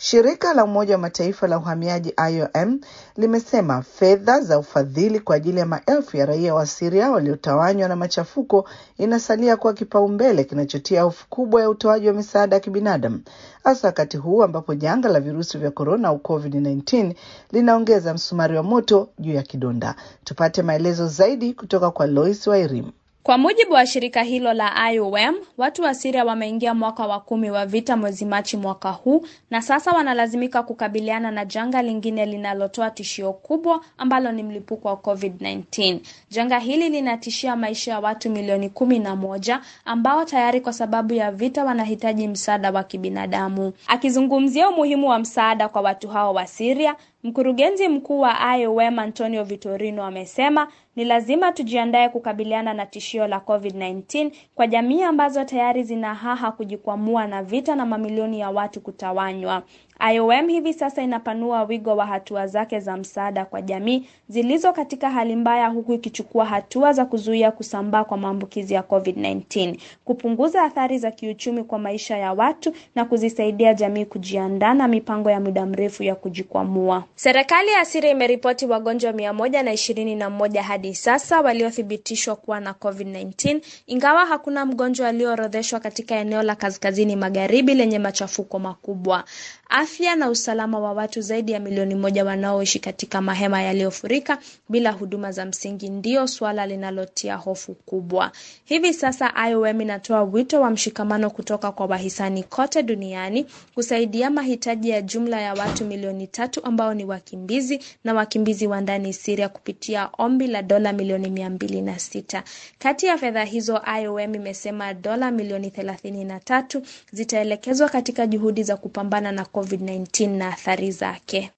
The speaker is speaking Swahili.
Shirika la Umoja wa Mataifa la uhamiaji IOM limesema fedha za ufadhili kwa ajili ya maelfu ya raia wa Syria waliotawanywa na machafuko inasalia kuwa kipaumbele kinachotia hofu kubwa ya utoaji wa misaada ya kibinadamu, hasa wakati huu ambapo janga la virusi vya korona au COVID-19 linaongeza msumari wa moto juu ya kidonda. Tupate maelezo zaidi kutoka kwa Lois Wairimu. Kwa mujibu wa shirika hilo la IOM, watu wa Syria wameingia mwaka wa kumi wa vita mwezi Machi mwaka huu na sasa wanalazimika kukabiliana na janga lingine linalotoa tishio kubwa ambalo ni mlipuko wa COVID-19. Janga hili linatishia maisha ya watu milioni kumi na moja ambao tayari kwa sababu ya vita wanahitaji msaada wa kibinadamu. Akizungumzia umuhimu wa msaada kwa watu hao wa Syria, Mkurugenzi mkuu wa IOM Antonio Vitorino amesema ni lazima tujiandae kukabiliana na tishio la COVID-19 kwa jamii ambazo tayari zina haha kujikwamua na vita na mamilioni ya watu kutawanywa. IOM hivi sasa inapanua wigo wa hatua zake za msaada kwa jamii zilizo katika hali mbaya huku ikichukua hatua za kuzuia kusambaa kwa maambukizi ya COVID-19, kupunguza athari za kiuchumi kwa maisha ya watu na kuzisaidia jamii kujiandaa na mipango ya muda mrefu ya kujikwamua. Serikali ya Syria imeripoti wagonjwa mia moja na ishirini na moja hadi sasa waliothibitishwa kuwa na COVID-19, ingawa hakuna mgonjwa aliyoorodheshwa katika eneo la kaskazini magharibi lenye machafuko makubwa. Afya na usalama wa watu zaidi ya milioni moja wanaoishi katika mahema yaliyofurika bila huduma za msingi ndio suala linalotia hofu kubwa. Hivi sasa IOM inatoa wito wa mshikamano kutoka kwa wahisani kote duniani kusaidia mahitaji ya jumla ya watu milioni tatu ambao ni wakimbizi na wakimbizi wa ndani Syria kupitia ombi la dola milioni mia mbili na sita. Kati ya fedha hizo IOM imesema dola milioni thelathini na tatu zitaelekezwa katika juhudi za kupambana na COVID-19 na athari zake.